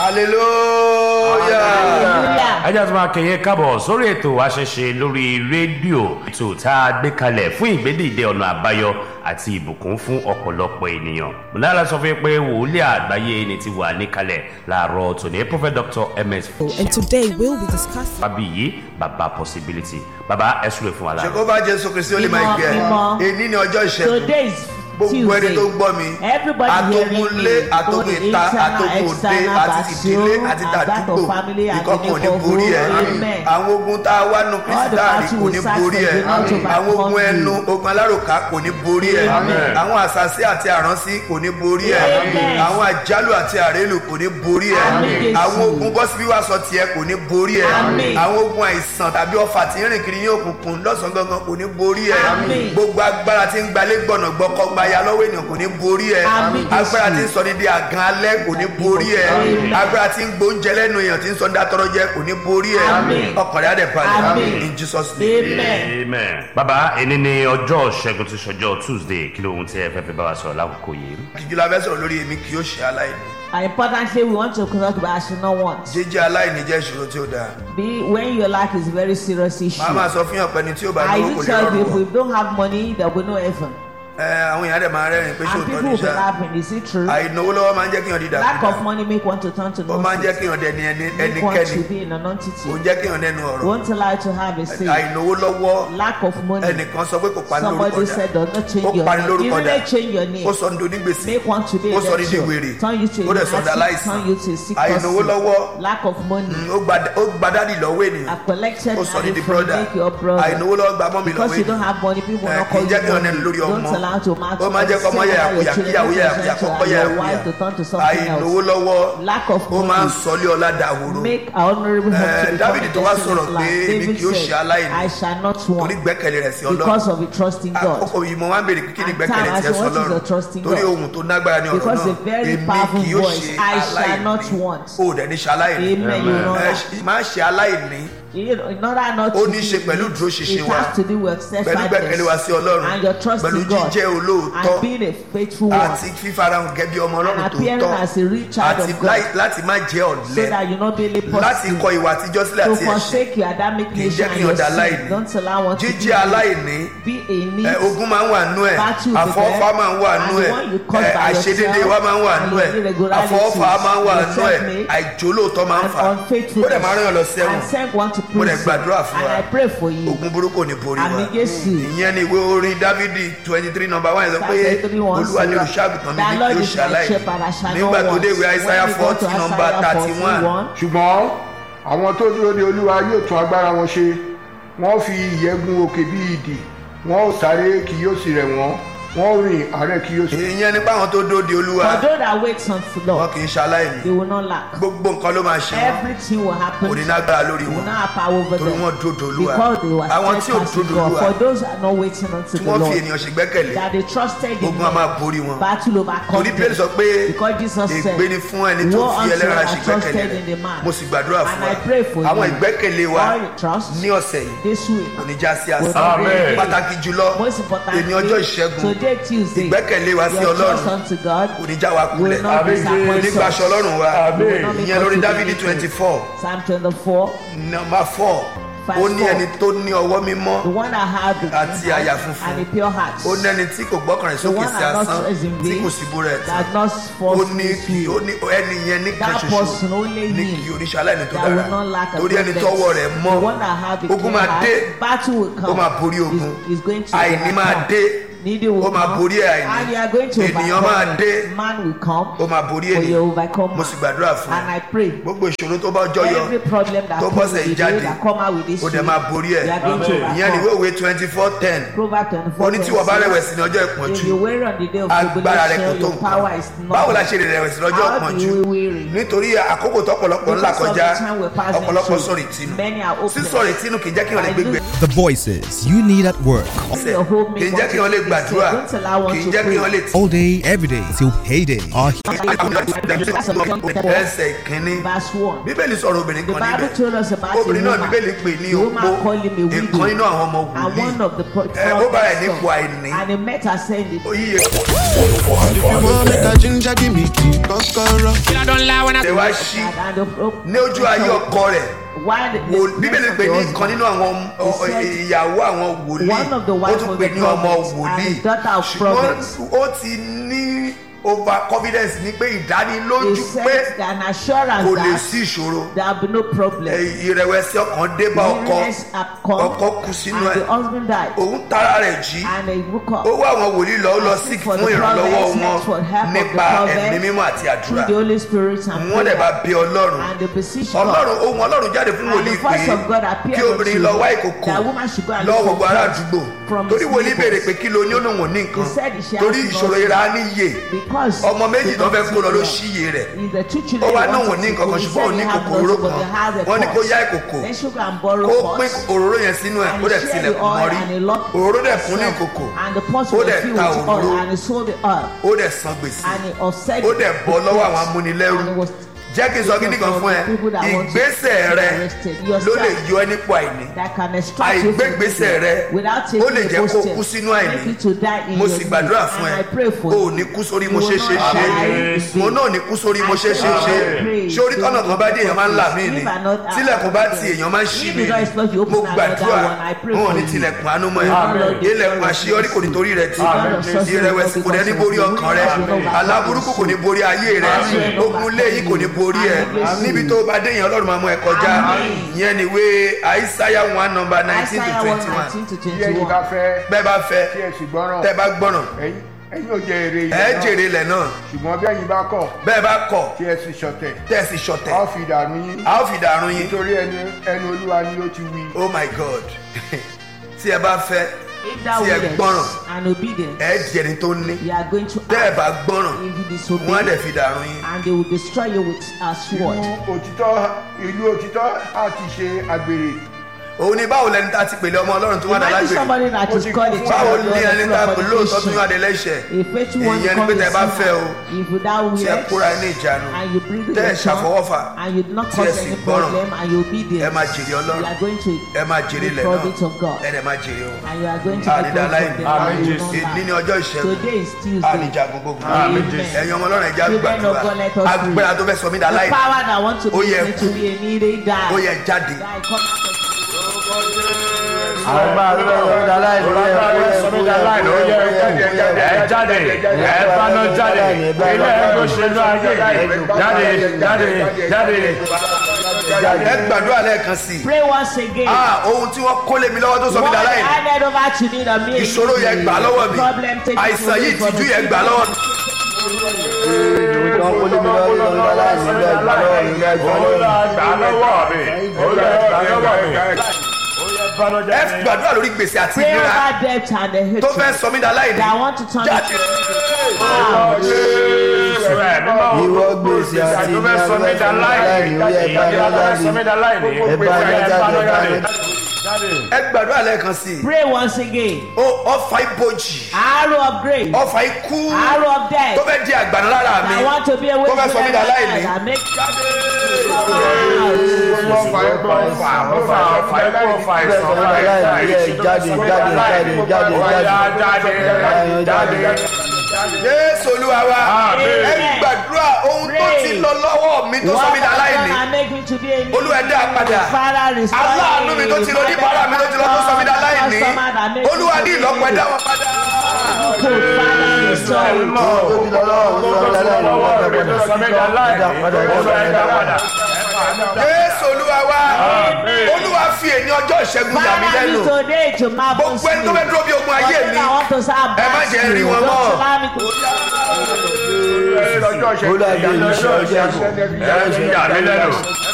hallelujah. ajá tó máa kẹyẹ kábọ̀ sórí ètò àṣẹṣe lórí rédíò ètò tá a gbé kalẹ̀ fún ìgbédìde ọ̀nà àbáyọ àti ìbùkún fún ọ̀pọ̀lọpọ̀ ènìyàn. mọ̀lára sọ fún yín pé wòlíì àgbáyé ni ti wà níkalẹ̀ láàárọ̀ tòní prophet dr ms And today we'll be discussing. fábíyì bàbá possibility bàbá ẹ súre fún wa lára. jehova jésù kristi ó lè máa gbẹ Mímọ́, mímọ́. èyí ni ọjọ́ ìṣẹ́gun Today is gbogbo ẹni Tuesday. tó gbọ́ mi Everybody atogun hearing lé me, atogun both ìta internal, atogun òde external, àti ìdílé Basio, àti and that tàdúgbò of family and ìkọkàn ò ní neighborhood. borí ẹ Amen. àwọn ogun tá a wá nu kristi the dáàrí battle kò we ní fight borí for ẹ will not overcome àwọn ogun you. ẹnu ogun alárùká kò ní borí ẹ Amen. àwọn àṣàṣì àti àránsí kò ní borí ẹ Amen. àwọn àjálù àti àrélù kò ní borí ẹ Amen, Jésù. àwọn ogun bọ́sibí wá sọ tiẹ̀ kò ní borí ẹ Amen. àwọn ogun àìsàn tàbí ọfà tí ń rìn kiri ní òkùnkùn lọ́sàn-án gangan kò ní borí ẹ Amen. gbogbo agbára tí ń gbalé gbọ̀nà gbọ́kọ́ gbaya lọ́wọ́ ènìyàn kò ní borí ẹ Amen, Jésù. agbára tí ń sọ ní di àgàn alẹ́ kò ní borí ẹ Amen. agbára tí ń gbóúnjẹ lẹ́nu èèyàn tí ń sọ ní dátọ́rọ́ jẹ kò ní borí ẹ Amen. ọkàn rẹ̀ á dẹ̀ balẹ̀ Amen. in jesus name. Amen. amen. bàbá ẹni ní ọjọ́ ṣẹ́gun ti ṣọjọ́ tuesday kí ló ohun tí ẹ fẹ́ fi bá wa sọ̀rọ̀ lákòókò yìí. kìkì la fẹ́ sọ̀rọ̀ lórí èmi kì yóò ṣe aláìní And importantly, we want to talk about I should not want. jíjẹ́ aláìní jẹ́ ìṣòro tí ó dáa Be when your life is a very serious issue. màá máa sọ fún yàn pé ẹni tí ó bá I lówó kò do lè tell rọrùn people wọ̀. if you don't have money, there will be no heaven. ẹ àwọn èèyàn dẹ̀ máa rẹ́rìn pé And ṣòótọ́ people ní will be sá laughing. Is it true? àìnáwó lọ́wọ́ máa ń jẹ́ kí yàn dídà Lack of money make one to turn to ó máa ń jẹ́ nonsense. kí yàn dẹni ẹni- Make one ẹnikẹ́ni to be in a ó non-entity. ń jẹ́ kí yàn nẹnu ọ̀rọ̀ Won't allow you to have a say. àìnáwó lọ́wọ́ Lack of money. ẹnìkan sọ pé kò pa ní lórúkọ Somebody dà said does not change ó your pani name. lórúkọ Even dà they change your name. ó sọ ní onígbèsè Make one to be a ó sọ ní di lecturer. wèrè Turn you to a ó dẹ̀ sọ ní lunatic. aláìsàn Turn you to a sick àìnáwó person. lọ́wọ́ Lack of money. ó gba- ó gba dádì lọ́wọ́ ènìyàn I collected ó sọ ní money di from brother make your brother. àìnáwó lọ́wọ́ gba mọ́mì lọ́wọ́ Because you don't ènìyàn have money, people will ẹ not kì call í you jẹ́ kí yàn nẹnu money. lórí Don't ọmọ allow to match ó máa ń jẹ́ kọ́ ọmọ yàyàkuyà kíyàwó yàyàkuyà kọ́kọ́ yàyàkuyà to turn to something àìnáwó else. lọ́wọ́ Lack of ó máa ń money. sọlé ọlá dàhóró Make our honorable home Eh, to become David a tó wá desolate sọ̀rọ̀ pé land. èmi David kì yóò ṣe said, aláìní. I shall not torí want gbẹ́kẹ̀lé rẹ̀ sí because ọlọ́run of the trust in God. àkókò yìí mo máa ń béèrè kí ni And gbẹ́kẹ̀lé time, I tiẹ̀ say, what is sọlọ́run the trust in torí God? ohun tó nágbára ní ọ̀rọ̀ Because náà a very èmi powerful kì yóò voice, ṣe I shall not aláìní want. o ò dẹ̀ ní ṣe aláìní Amen. You know Ẹ that. ṣe- máa ṣe aláìní You know, in order not Ó to ní be ṣe pẹ̀lú it- ìdúróṣinṣin it wa, has to do with pẹ̀lú gbẹ́kẹ̀lé wa sí self ọlọ́run and your trust pẹ̀lú in God jíjẹ́ olóòótọ́ and being a faithful one àti fífarahàn gẹ́gẹ́ bí ọmọ and ọlọ́run appearing tòótọ́ as a real child àti of God láì- láti má jẹ́ so ọ̀lẹ that you not be a láti kọ positive ìwà àtijọ́ sílẹ̀ to àti ẹ̀ṣẹ̀ forsake your Adamic kì í nation jẹ́ and kí your ọ̀dà sin aláìní don't allow one to jíjẹ́ aláìní be a ẹ, need ogun máa ń wà nú ẹ Battle with àfọwọ́fà them, máa ń wà and nú the ẹ one you caused ẹ, by àìṣedéédé yourself wa máa ń wà and nú your ẹ irregularities, àfọwọ́fà máa ń wà your nú ẹ self-made àìjólóòtọ́ máa ń and fà ó unfaithfulness dẹ̀ máa ń ràn yàn lọ and sẹ́wọ̀n send one to Mo dẹ̀ prison gbàdúrà fún and wa. I pray for you ogun burúkú ò ní borí wa Àmì Jésù. ìyẹn ni ìwé orin dávidi twenty three number one yẹn sọ pé Psalm 23 one olúwa ni say, olùṣàgùtàn mi "The ní Lord kí ó is my ṣàlàyé shepherd, I shall not nígbà tó want." dé ìwé When aísáyà we go to forty number Isaiah thirty one 41, ṣùgbọ́n àwọn tó dúró de olúwa yóò tún agbára wọn ṣe wọ́n fi ìyẹ́ gun òkè bí idì wọ́n ó sáré kì yóò sì rẹ̀ wọ́n wọ́n ó rìn àárẹ̀ kì yóò sì. ìyẹn nípa àwọn tó dóde olúwa For those that wait on the wọn Lord, kì í ṣaláìní they will not lack. gbogbo nǹkan ló máa ṣe wọn Everything will happen. kò ní lágbára lórí They will wọn not have power over torí them. wọn dóde olúwa Because they were àwọn tí ò steadfast in dóde God. olúwa For those that are not waiting unto tí the wọ́n fi Lord, ènìyàn ṣe gbẹ́kẹ̀lé that they trusted in ogun a máa Him, borí wọn battle overcome torí bíbélì sọ them. pé Because Jesus said, ègbé ni fún ẹni tó Woe fi unto ẹlẹ́ran them ṣe that gbẹ́kẹ̀lé trusted in the rẹ̀ man. mo sì gbàdúrà fún And wa I pray for àwọn you. ìgbẹ́kẹ̀lé wa All your trust ní ọ̀sẹ̀ yìí this week. kò ní já sí will àṣà not be Amen. in vain. pàtàkì jùlọ Most importantly, èmi ọjọ́ ìṣẹ́gun today Tuesday, ìgbẹ́kẹ̀lé wa sí your trust ọlọ́run unto God kò ní já wa kulẹ̀ will not Amen. disappoint nígbà us. aṣọ ọlọ́run wa Amen. ìyẹn lórí dávidi twenty four Psalm 24, number four Verse ó ní four. ẹni tó ní ọwọ́ mímọ́ the one that had the Àti clean àyà heart funfun. and a pure heart, ó ní ẹni tí kò gbọ́kànlẹ̀ the sókè one sí that not asán trusts in tí vain, kò sí búrẹ̀ tán that not ó false ní kí ó ní ẹni yẹn ní kan That person ṣoṣo only ní him kí oníṣẹ́ aláìní tó that will dára not lack a torí ẹni goodness. tọ́wọ́ rẹ̀ mọ́ The one that have a ogun clean máa dé heart, battle will come. ó máa borí ogun Is, is going to àìní máa overcome. dé Needy will ó máa come. borí àìní And you are going to ènìyàn overcome. máa dé Man will come. ó máa borí For you ènìyàn overcome. mo sì gbàdúrà fún And ẹ I pray. gbogbo ìṣòro tó bá ọjọ́ yọ Every problem that tó comes bọ́sẹ̀ with the jáde day that come out with this ó dẹ̀ week, máa borí ẹ̀ you are going to Amen. ìyẹn ni ìwé overcome. òwe twenty four ten Proverbs 24. ó ní tí wọ́n bá 26. rẹ̀wẹ̀sì ní ọjọ́ If ìpọ́njú you weary on the day of agbára rẹ kò tribulation, tó your power is nǹkan not. báwo la ṣe lè rẹ̀wẹ̀sì lọ́jọ́ How do ìpọ́njú we weary? nítorí àkókò tọ́pọ̀lọpọ̀ ńlá Because of kọjá the time we're passing ọ̀pọ̀lọpọ̀ through, sọ̀rọ̀ ìtinú many are hopeless. sísọ̀rọ̀ ìtinú kì í jẹ́ kí wọ́n lè I gbégbé do- The voices you need at work ẹsẹ̀ kì í jẹ́ kí wọ́n lè gbàdúrà kì í jẹ́ kí wọ́n lè tí. all day, every day till payday are ẹsẹ̀ ìkíní Verse 1. bíbélì sọ̀rọ̀ obìnrin The kan Bible níbẹ̀ told us about obìnrin a náà woman. bíbélì pè ní The woman opó called him a ìkan widow. nínú àwọn ọmọ And one wòlíì of the pro- ẹ ó bá ẹ̀ prophets nípò àìní and he met her saying this. oyíye Mama make a ginger give me key kokoro. ṣe wá sí And the pro- ní ojú ayé ọkọ rẹ̀ While the- wò- bíbélì the pè ní husband- ìkan nínú àwọn He ọ- said, ìyàwó àwọn wòlíì One of the ó wives tún of pè the ní ọmọ prophets wòlíì and daughter of ṣùgbọ́n prophets. ó ti ní over confidence ní pé He ìdánilójú pé said an assurance kò lè that sí ìṣòro there will be no problem. ẹ, ìrẹ̀wẹ̀sì ọkàn dé bá ọkọ Weariness had come, ọkọ kú sínú and ẹ̀ the husband died. òun tara rẹ̀ jí And he woke up. ó wá àwọn wòlíì lọ ó lọ Ask sí for fún the ìrànlọ́wọ́ prophets, wọn ask for help of the nípa prophets ẹ̀mí mímọ́ àti àdúrà Through the Holy Spirit and wọ́n dẹ̀ bá prayer. bẹ ọlọ́run And the position ọlọ́run ohun ọlọ́run jáde fún And wòlíì the voice pé of God appeared kí obìnrin unto lọ wá him. ìkòkò That woman should go and lọ look for gbogbo ará bread àdúgbò from torí his wòlíì neighbors. béèrè pé kí ló ní òun ò ní nǹkan He said she has torí nothing. ìṣòro ìra níyè Because ọmọ méjì tó fẹ́ kó lọ ló Is ṣíye rẹ̀ the two ó children wá he náà wò wanted ní to nǹkan go. kan He ṣùgbọ́n ò said ní he had kòkòrò nothing, but kan he has a wọ́n ní kó pot. yá ìkòkò Then she go and borrow kó pots. pín òróró yẹn sínú ẹ̀ And ó dẹ̀ he shared tilẹ̀kùn the oil mọ́rí and he locked òróró dẹ̀ kún ní himself. ìkòkò And the pots ó were dẹ̀ filled ta with òróró oil and he sold the oil. ó dẹ̀ san gbèsè And he offset ó dẹ̀ bọ́ the lọ́wọ́ àwọn debts. amúnilẹ́rú And he was jẹ́ kí n sọ kíní kan fún ẹ ìgbésẹ̀ rẹ ló lè yọ ẹ́ nípò àìní that can extract you from àìgbégbèsè rẹ without taking ó lè a jẹ́ kó posted kú sínú make àìní you to die in mo your sì need. gbàdúrà fún and ẹ I pray for o you ò ní kú sórí You mo will ṣe not ṣe ṣe die in mo vain. náà ní kú sórí mo I ṣe ṣe ṣe pray. ṣé orí tọ́nà kan bá dé èèyàn máa ń là mí ni If I not- tílẹ̀kùn bá ti èèyàn máa ń ṣí If mi the door is closed, you mo open gbàdúrà another one. I pray wọn ò for ní you. tilẹ̀kùn àánú mọ́ ẹ Amen. ilẹ̀kùn àṣeyọrí kò ní torí rẹ ti Amen. ìrẹ̀wẹ̀sì kò ní borí ọkàn rẹ Amen. aláburúkú kò ní borí ayé rẹ Amen. ogun léyìí kò ní borí ẹ Amen. níbi tó bá dé yẹn ọlọ́run máa mú ẹ kọjá Amen. ìyẹn ni ìwé àìsáyà one number nineteen to Isaiah twenty 1, one 19 to bí ẹ̀yin 21. bá fẹ́ bẹ́ẹ̀ bá fẹ́ tí ẹ sì gbọ́ràn tẹ́ bá gbọ́ràn ẹ̀yin ẹ̀yin ò jẹ èrè ẹ ilẹ̀ náà jèrè ilẹ̀ náà ṣùgbọ́n bí ẹ̀yin bá kọ̀ bẹ́ẹ̀ bá kọ̀ tí ẹ sì ṣọ̀tẹ̀ tẹ́ ẹ sì a ó ṣọ̀tẹ̀ fi dànù yín a ó fi dàrún yín nítorí ẹni ẹnu olúwa ni ó ti wí. oh my god tí ẹ bá fẹ́ If thou tí ẹ willest gbọ́ràn and obedient, ẹ jẹni tó ní you are going to tẹ́ ẹ act. bá gbọ́ràn If you wọ́n á dẹ̀ disobey, fi dàrún yín and they will destroy you with a sword. ìlú òtítọ́ ìlú òtítọ́ á ti ṣe àgbèrè òun ni báwo lẹni tá a ti pèlè ọmọ ọlọ́run tó wà dá Imagine lágbèrè somebody that is called a báwo child of ni ẹni tá a God pè and lóòótọ́ tó full yàn of adé lẹ́sẹ̀ A faithful one ìyẹn ni come pé tẹ́ ẹ bá a fẹ́ o sinner. If thou tí ẹ kóra ní willest, ìjánu and you bring tẹ́ ẹ the ṣàfọwọ́fà and you do not tí ẹ cause sì any gbọ́ràn problem and you obedient, ẹ máa jèrè you ọlọ́run are going to ẹ máa jèrè the ilẹ̀ product náà of God. ẹ dẹ̀ máa jèrè o And you are going to be àrídà God láì from ní them. and you will not èdè ní lie. ọjọ́ ìṣẹ́gun Today is Tuesday. àlìjagun gbogbo Amen. ẹ̀yin ọmọ ọlọ́run ẹ̀já Children of gbàdúrà God, let us pray. agbára tó fẹ́ sọ mí dá The láì power that want to Ó be yẹ me to kú. be a needy die. ó yẹ jáde Die, come out of ẹ jáde ẹ báná jáde ilé ẹgbẹ́ òṣèlú ayé jáde jáde jáde. ẹ gbàdúrà lẹ́ẹ̀kan sí i Pray once again. ah ohun tí wọ́n kó lé mi lọ́wọ́ tó sọ mí What dá láì ní handed over to me that me ìṣòro yẹn gbà lọ́wọ́ mi Problem taken àìsàn away yìí from tìjú me. yẹn gbà lọ́wọ́ mi. ẹ gbàdúrà lórí gbèsè àti Pray ìnira over debt and the tó hatred fẹ́ sọ mí dá láì ní that want to turn jáde. ìwọ gbèsè àti ìnira tó fẹ́ sọ mí láìní ó yẹ bá mi jáde ẹ bá mi jáde ẹ bá mi jáde. ẹ gbàdúrà lẹ́ẹ̀kan sí i Pray once again. ó ọfà ibojì Arrow of grace. ọfà ikú Arrow of death. tó fẹ́ di àgbàna lára mi I want to be away tó fẹ́ sọ mí dá láì ní. and make ọfà ẹgbẹ́ ọfà ọfà ọfà ikú ọfà ìsàn ọfà ìsàn jáde jáde jáde jáde jáde jáde. jésù olúwa wa Amen. ẹ gbàdúrà ohun tó ti lọ lọ́wọ́ mi tó sọ mí dá láì ní Olúwa ẹ dá a padà. aláàánú mi tó ti lọ oníbàárà mi tó ti lọ tó sọ mí dá láì ní olúwa ní ìlọ́pọ̀ ẹ dá wọn padà. jésù olúwa wa olúwa fi èní ọjọ́ ìṣẹ́gun yà mí lẹ́nu gbogbo ẹni tó fẹ́ dúró bí ogun ayé mi ẹ má jẹ́ rí wọn mọ́. ọjọ́ ìṣẹ́gun Olúwa bí èmi ṣe ọjọ́ ìṣẹ́gun. ẹ fi yà mí lẹ́nu.